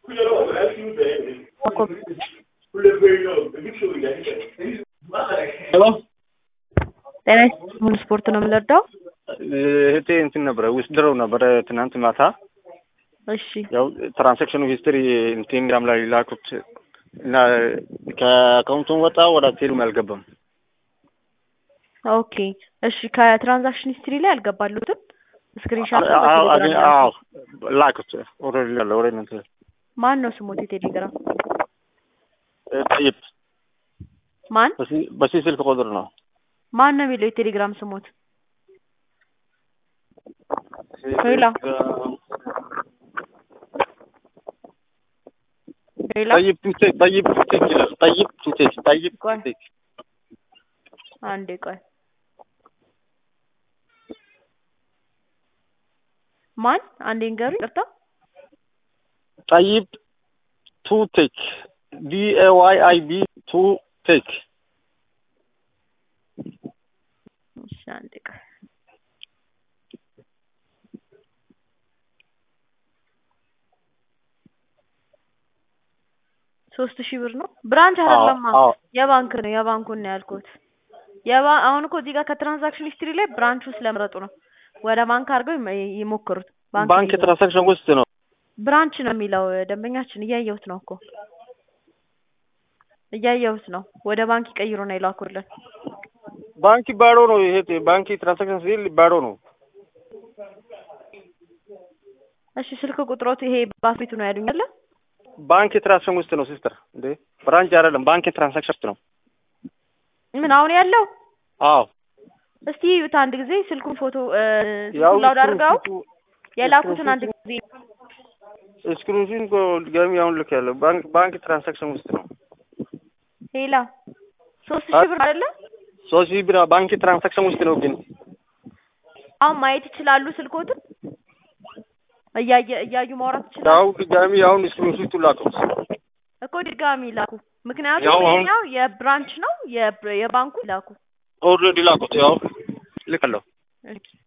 ሄሎ ጤና ይስጥልኝ ሙሉ ስፖርት ነው የምንረዳው? እህቴ እንትን ነበረ ውስጥ ድረው ነበረ ትናንት ማታ እሺ ያው ትራንሳክሽኑ ሂስትሪ ቴሌግራም ላይ ላኩት እና ከአካውንቱን ወጣ ወደ ቴሉም አልገባም። ኦኬ እሺ ከትራንዛክሽን ሂስትሪ ላይ አልገባሉትም ስክሪንሻት አዎ አገኘ- አዎ ላኩት ኦልሬዲ ያለ ወደ እናንተ ማን ነው ስሞት የቴሌግራም ጠይብ ማን በዚህ- በዚህ ስልክ ቁጥር ነው ማን ነው የሚለው የቴሌግራም ስሞት ሄሎ ሌላ ጠይብ ቱቴክ ጠይብ ቱቴክ ይላል ጠይብ ቱቴክ ጠይብ ቆይ። ቱቴክ አንዴ ቆይ ማን አንዴ ንገሩኝ ይቅርታ ጠይብ ቱቴክ ዲ ኤ ዋይ አይ ቢ ቱቴክ እሺ አንዴ ቆይ ሶስት ሺህ ብር ነው ብራንች አይደለማ አዎ የባንክ ነው የባንኩን ነው ያልኩት የባ አሁን እኮ እዚህ ጋር ከትራንዛክሽን ሂስትሪ ላይ ብራንቹ ስለመረጡ ነው ወደ ባንክ አድርገው ይመ- ይሞክሩት ባንክ ባንክ ነው የሚለው። ትራንሳክሽን ውስጥ ነው ብራንች ነው የሚለው ደንበኛችን እያየሁት ነው እኮ እያየሁት ነው ወደ ባንክ ይቀይሩ ነው የላኩልን ባንክ ባዶ ነው ይሄ ባንክ ትራንሳክሽን ሲል ባዶ ነው እሺ ስልክ ቁጥሮት ይሄ ባፊቱ ነው ያሉኝ አለ ባንክ ትራንሳክሽን ውስጥ ነው ሲስተር እንዴ ብራንች አይደለም ባንክ ትራንሳክሽን ውስጥ ነው ምን አሁን ያለው አዎ እስቲ እዩት አንድ ጊዜ ስልኩን ፎቶ ያው ስልኩን ላውድ አድርገው የላኩትን አንድ ጊዜ ስክሪንሹን እኮ ድጋሚ አሁን ልክ ያለው ባንክ ባንክ ትራንሳክሽን ውስጥ ነው ሄላ ሶስት ሺህ ብር አይደለ ሶስት ሺህ ብር ባንክ ትራንሳክሽን ውስጥ ነው ግን አሁን ማየት ይችላሉ ስልኮትን እያየ እያዩ ማውራት ይችላሉ ያው ድጋሚ አሁን ስክሪንሹቱ ላኩት እኮ ድጋሚ ላኩ ያው ምክንያቱም አሁን- ይሄኛው የብራንች ነው የብ- የባንኩ ላኩ ኦልሬዲ ላኩት ያው ልክ አለው እሺ